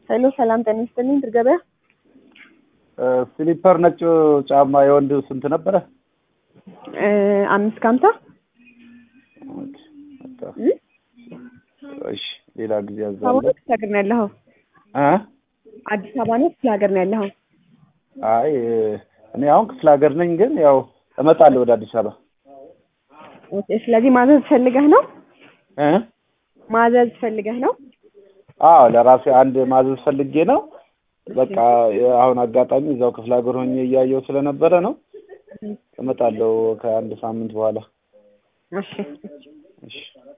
ሄሎ ሰላም ጤና ይስጥልኝ ድር ገበያ ስሊፐር ነጭ ጫማ የወንድ ስንት ነበረ? አምስት ከሀምሳ እሺ ሌላ ጊዜ አዲስ ያዛለ አበባ ክፍለ ሀገር ነው ያለኸው? አዲስ አበባ ነው ክፍለ ሀገር ነው ያለኸው? አይ እኔ አሁን ክፍለ ሀገር ነኝ፣ ግን ያው እመጣለሁ ወደ አዲስ አበባ ኦኬ፣ ስለዚህ ማዘዝ ፈልገህ ነው? እ ማዘዝ ፈልገህ ነው? አዎ ለራሴ አንድ ማዘዝ ፈልጌ ነው። በቃ አሁን አጋጣሚ እዛው ክፍለ ሀገር ሆኜ እያየው ስለነበረ ነው። እመጣለሁ ከአንድ ሳምንት በኋላ። እሺ እሺ